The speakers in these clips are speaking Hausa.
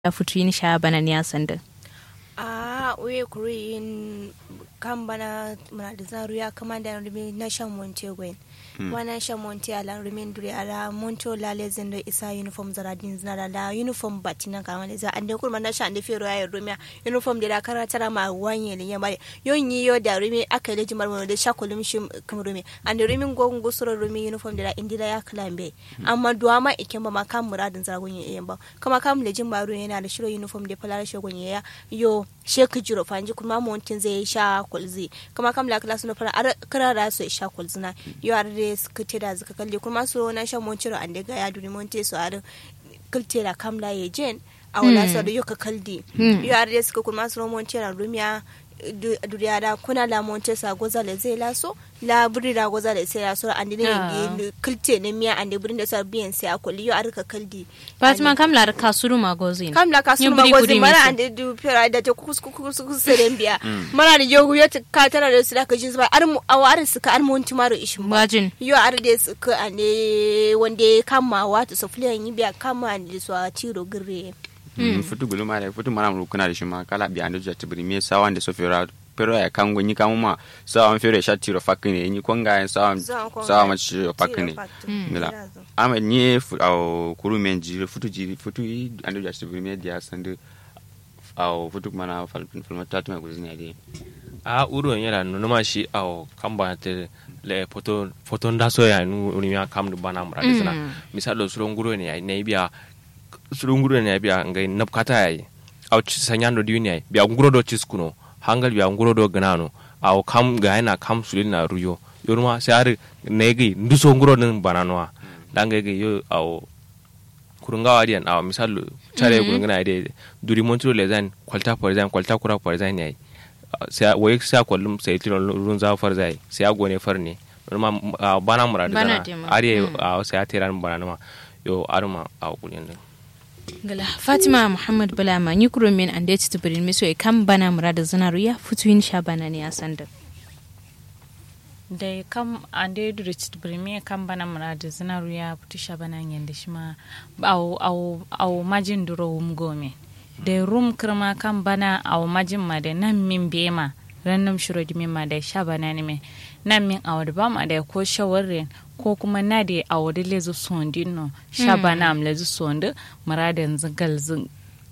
ya fito yin sha bana ne sanda a uye kuri yin kan bana muna da zaru ya kama da rumi na shan monte gwen wana shan monte ala rumi duri ala monto lale zendo isa uniform zara din zara da uniform bati na kama da za ande kurma na shan da fero ya rumi uniform da kara tara ma wanye ne yamba yon yi yo da rumi aka leji marmo da sha kulum shi kam rumi ande rumi gogun gusuro rumi uniform da indira ya klambe amma duwa ma ikemba ma kan muradin zara gunye yamba kama kam lejin baro yana da shiro uniform da falara shogun ya yo sheka jiro fanji kuma montin zai sha kulzi kama kam la kala suna fara kara da su sha kulzina yo ar de skute da zaka kalle kuma so na sha montiro ande ga ya duni monte so ar kulte da kam la ye jen a wala so da yo ka kaldi yo ar de suka kuma so montiro rumiya duriya da kuna la monte sa goza le zai laso la buri da goza le sai laso ande ne kulte ne miya ande burin da sa biyan sai akuli yo ar ka kaldi fatima kam la ka suru ma gozin kam la ka suru ma gozin mara ande du pera da ta kus kus kus seren biya mara da yogu ya ka tara da su da ka jin ba ar mu awar su ka ar mun tumaro ishin ba bajin yo ar de su ka ande wande kama wata so fuliyan yi biya kama ande so a tiro gire futu gulu mare futu mara mu kuna da shi ma kala bi ando jati bri me sawa ande so fera pero ya kango nyi kamu ma sawa fere sha tiro fakine nyi konga sawa sawa ma tiro fakine ngila ama nyi au kuru menji futu jiri futu ando jati bri me dia sande au futu mana fal fal tatu ma guzini ade a uro yela no ma shi au kamba te le foto foto ndaso ya nu ni ya kam du bana mura disana misalo suron guro ne ya ne biya suron guro ne biya ngai napkata yayi au sanyando diuni yayi biya nguro do chiskuno hangal biya nguro do ganano au kam ga yana kam sulil na ruyo yoruma sai har ne gi nduso nguro nin bananoa dangai gi yo au kurunga wadiyan awa misal chare mm -hmm. kurunga ide duri montro le zan kwalta for zan kwalta kura for zan yayi sai wai sai kwallum sai tiro run za far zai sai agone far ne ma bana muradu zana ariye sai atiran bana ma yo arma a kulin din gala fatima muhammad bulama ni kuro min ande ci tubirin miso e kan bana muradu zana ruya futuin sha bana ne a sanda da kam ande dure ci tubirin kan bana muradu zana ruya futu sha bana yanda shi ma au au au majin duro wum gome da rum kirma kan bana au majin ma da nan min bema rannam shiro di ma da sha bana ne me nan min awad ba ma da ko shawarin ko kuma na da awad lezu sondin no sha bana am lezu sondu muradan zingal zin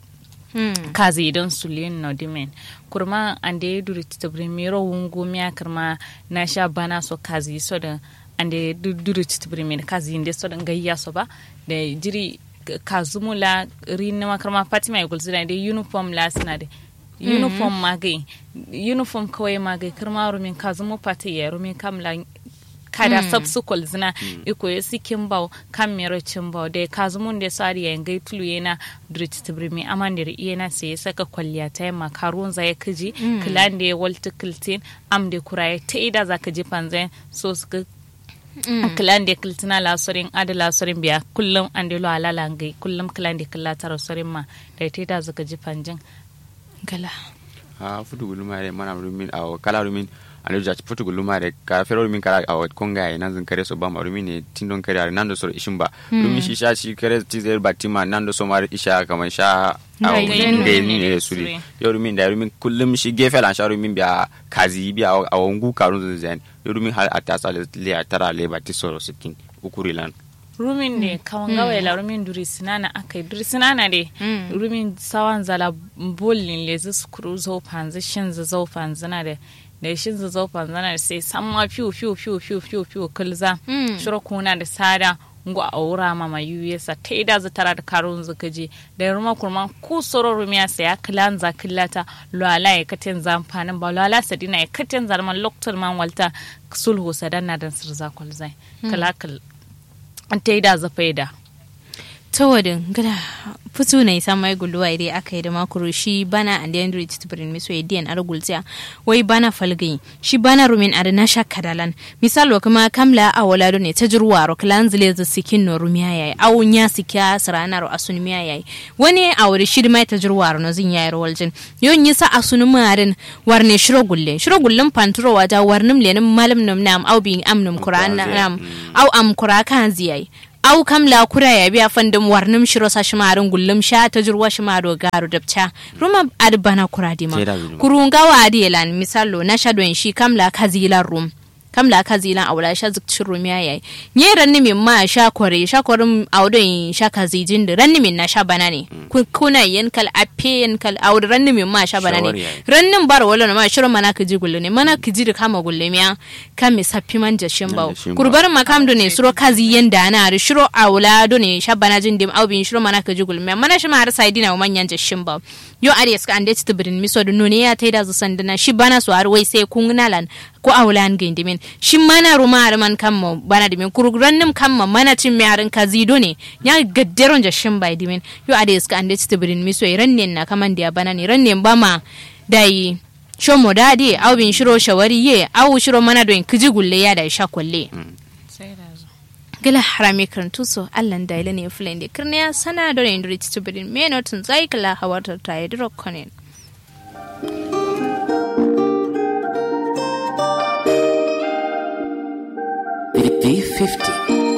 kazi idan sulin no dimen kurma ande ya duri titabri miro wungu miya kirma na sha bana so kazi so da ande duri titabri min kazi inde so da gayya so ba da jiri kazumu la rinna makarma fatima igul zina da uniform la suna da uniform magai uniform kawai magai kirma rumin kazumu pati ya rumin kamla kada mm. subsequent zina mm. iko ya sikin bau kan mero cin bau da kazumun da sari ya ngai tulu yana drit tibrimi aman da yana sai ya saka kwalliya ta yamma karun zai kaji mm. kilan da ya walta kiltin am da kuraye ta ida za ka ji panzan so suka kilan da kiltina lasorin ada lasorin biya kullum an da lo alala ngai kullum kilan da killa tara sorin ma da ta ida za ka ji panjin gala ha futu gulumare mana rumin a kala rumin anu jaci futu gulumare ka fero rumin kala a konga nan zan kare so ba ma rumin ne tindon kare are nando so ishin ba rumin shi sha shi kare tizel batima nando so mar isha kaman sha a ngai ni ne suri yo rumin da rumin kullum shi gefe lan sha rumin biya kazi biya a wangu karun zan yo rumin har atasa le atara le batisoro sikin ukuri lan rumin ne kawan gawa la rumin duri sinana akai duri sinana de rumin sawan zala bolin le zu skuru zo panzi shin zu zo panzina de da shin zu zo panzina sai samma fiu fiu fiu fiu fiu fiu kulza shiro kuna da sada ngo a wura ma ma sa ta ida za tara da karun zu kaje da ruma kurman ku soro rumiya sai ya kilan za killata lwala ya katin zamfanin ba lwala sadina ya katin zarman loktar man walta sulhu sadanna dan sirza kulzai kala ta yi da zafa da ta wadin gada fito na isa mai guluwa idai aka yi da makuru shi bana and the android to bring miso idiyan argultiya wai bana falgai shi bana rumin ada na sha kadalan misalo kuma kamla a wala ne ta jirwa ro klan zile za sikin no rumiya yayi awun ya sikya sarana ro asun miya yayi wani a wuri shi mai ta jirwa ro no zin yayi ro waljin yon yisa asun marin warne shiro gulle shiro gullen panturo waja warnum lenin malam nam nam au bi amnum qur'an nam au am qur'an kan ziyai au kam la kura ya biya fandum warnum shiro sa shimarin gullum sha ta jurwa shimaro garu dabcha ruma ad bana kura dima Sai da zuluma. kurunga wa adielan misalo na shadon shi kam la kazilan rum kam la kazilan awla sha zikcin rum ya yayi nye ranni min ma sha kore sha korum awdon sha kazijin da ranni min na sha bana ne Ku- kuna yen kal ape yen kal awd ranni min ma sha bana Shawari ne yayi. rannin bar wala na ma shiro mana kiji gulle ne mana kiji da kama gulle miya kam mi sappi man jashin bawo jashin bawo. kurbar makam do ne suro kazi yen da na ri shiro awla do ne sha bana jin dim awbin shiro mana kiji gulle miya mana shi ma har sai dina manyan jashin bawo yo ari ska ande ti birin miso do ne ya taida zu sandana shi bana so har wai sai kungunalan ko awlan gindimin shi mana ruma har man kammo bana dimin kurgrannim kamma mana tin mi harin kazi do ne ya gadderon jashin bai dimin yo ari ska ande ti birin miso rannen na kaman dia bana ne rannen bama dai shomo dadi au bin shiro shawari ye au shiro mana don kiji gulle ya da sha kwalle sai da zo gila harami karantu so allan da ile ne fulen de kirne ya sana da ne indri tibrin me notun zai kala hawatar ta yi dro konen B50